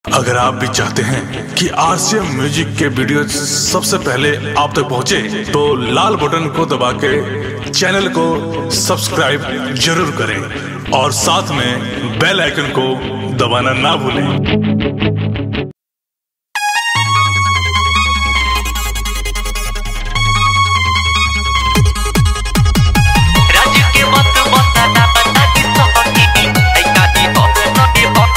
अगर आप भी चाहते हैं कि आरसीएम म्यूजिक के वीडियो सबसे पहले आप तक पहुंचे, तो लाल बटन को दबा के चैनल को सब्सक्राइब जरूर करें और साथ में बेल आइकन को दबाना ना भूलें राज्य के मत बताना बता की सही ऐ काटी हो नटी हो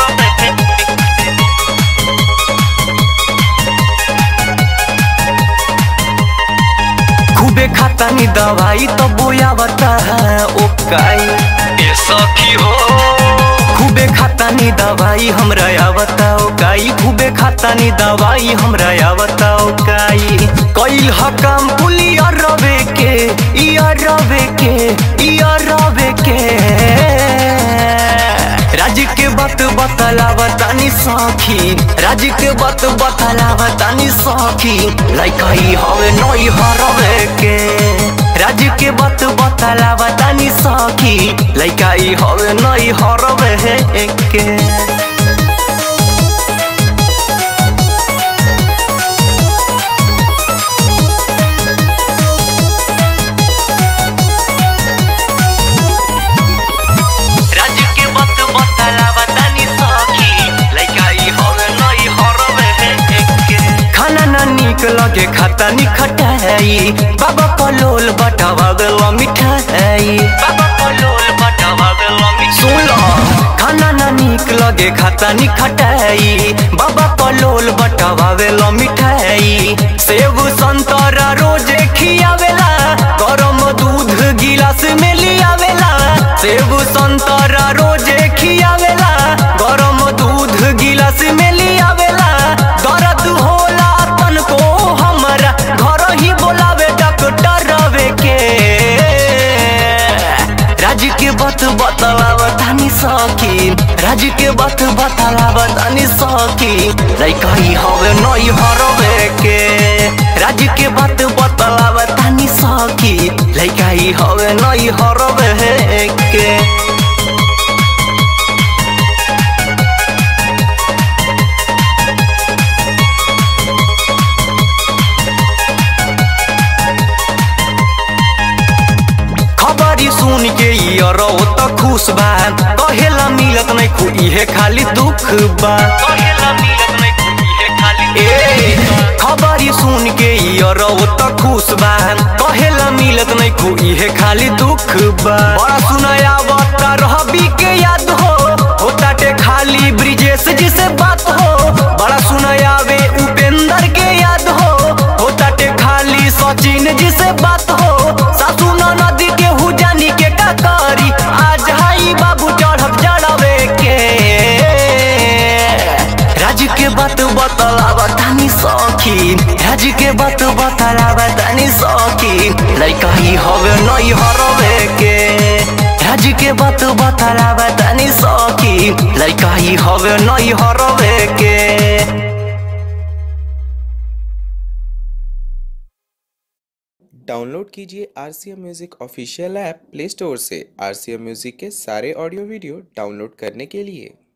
खूबे खातानी दवाई तो बोया बता ओ काई ए सखी हो खूबे खातानी दवाई हमरा आवता ओ काई खूबे खातानी दवाई हमरा आवता ओ काई कइल ह काम पुलिया रवे के इया रवे के इया रवे के राज्य के बात बतलावतानी सखी राज्य के बात बतलावतानी सखी लइकई हवे नई हरवे के राज्य के बात बतलावतानी सखी लइकई हवे नई हरवे के राज्य के बात बतलावतानी सखी लइकई हवे नई हरवे के खाना ना निक लगे खाता नी खटाई बाबा पलोल बटावा बेला मिठाई बाबा पलोल बटावा बेला मिठाई सुन लो खाना ना निक लगे खाता नी खटाई बाबा पलोल बटावा बेला मिठाई सेब संतरा रोजे खियावेला गरम दूध गिलास में लियावेला सेब संतरा रोजे खियावेला गरम दूध गिलास में लियावेला दर्द होला तन को हमरा घर ही बोलावे डॉक्टर रवे के राज्य के बात बतलावतानी सकी राज्य के बात बतलावतानी सकी लइकई हवे नई हरवे के राज्य के बात बतलावतानी सकी लइकई हवे नई हरवे के खबरी सुन के यारो त खुश बा कहेला मिलत नहीं खु इहे खाली दुख बा कहेला मिलत नहीं खु इहे खाली ए खबरी सुन के यारो त खुश बा कहेला मिलत नहीं खु इहे खाली दुख बा बड़ा सुनाया बता रहबी के याद हो होताटे खाली ब्रिजेश जी से बात हो बड़ा सुनाया वे उपेंद्र के याद हो होताटे खाली सचिन जी से बात हो सासू नदी के हुजानी के काकारी आज हाई बाबू चढ़ब चढ़ावे के राज्य के बात बतलावा तानी सखी राज्य के बात बतलावा तानी सखी लइका ही हवे नई हरवे के राज्य के बात बतलावा तानी सखी लइका ही हवे नई हरवे के डाउनलोड कीजिए R C M music official app play store से आर सी एम म्यूज़िक के सारे ऑडियो वीडियो डाउनलोड करने के लिए